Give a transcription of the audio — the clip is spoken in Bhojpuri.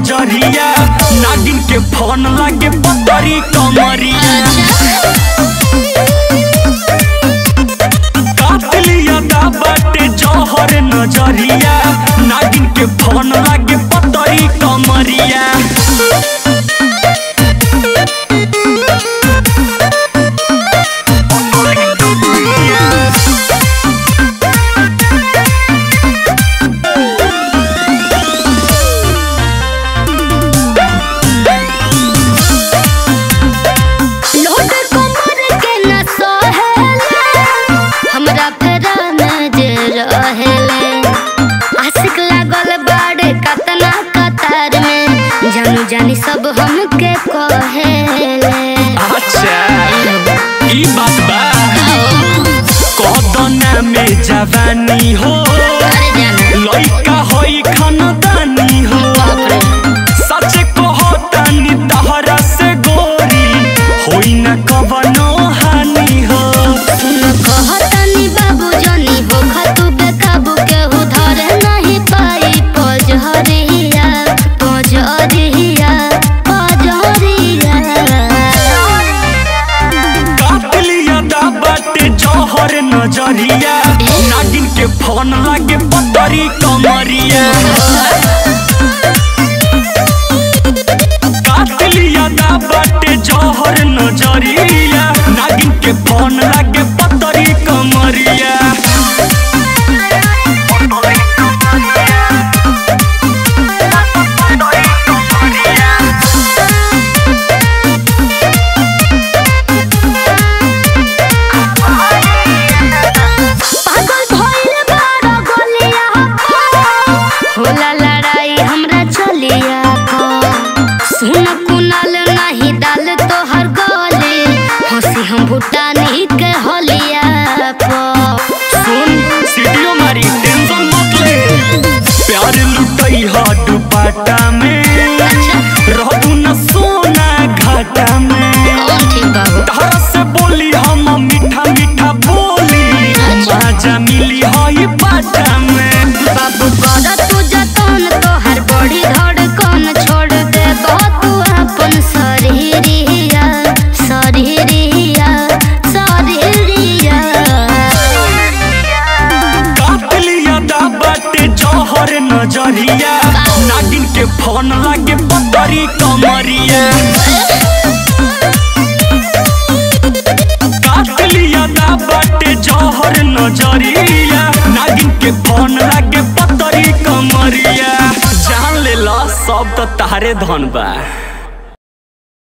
नजरिया नागिन के फोन लागे पतरी कमरिया कातलिया दा बाटे जहर नजरिया नागिन के फोन लागे पतरी कमरिया लोड कमर के न सहेले हमरा फेरा में जे रहेले आशिक लागल बाड़े कतना कतार में जानू जानी सब हमके कहेले अच्छा ई बात बा कदना में जवानी हो अरे जाना लइका होई खानदानी हो बाप रे सच कहो तानी तहरा से गोरी होई न कवनो हानि हो कहतनी बाबू जनी हो खतु बेकाबू केहू धरे नहीं पाई पजहरिया पजहरिया पजहरिया कातलिया दा बाटे जहर नजरिया नागिन के फोन लागे पतरी कमरिया कातलिया दा बाटे जहर नजरिया नागिन के फोन लागे पतरी कमरिया पागल भइल बाड़ा गलिया होला लड़ाई हमरा चलिया सुन कुनाल नहीं डाल तोहर गले हंसी हम भूटानी के हलिया पर सुन सीढ़ियों मारी टेंशन मत ले प्यार लुटई हा दुपाटा में रहू न सोना घाटा में कौन ठीक बाबू तारा से बोली हम मीठा मीठा बोली मजा मिली हई बाटा में बाबू कर तू जतन तोहर बड़ी धड़कन छोड़ दे तू अपन शरीरिया शरीरिया शरीरिया कातलिया दा बाटे जहर नजरिया नागिन के फोन लागे पतरी कमरिया कातलिया दा बाटे जहर नजरिया नागिन के फोन लागे पतरी कमरिया जान ले ला सब तो तारे धन बा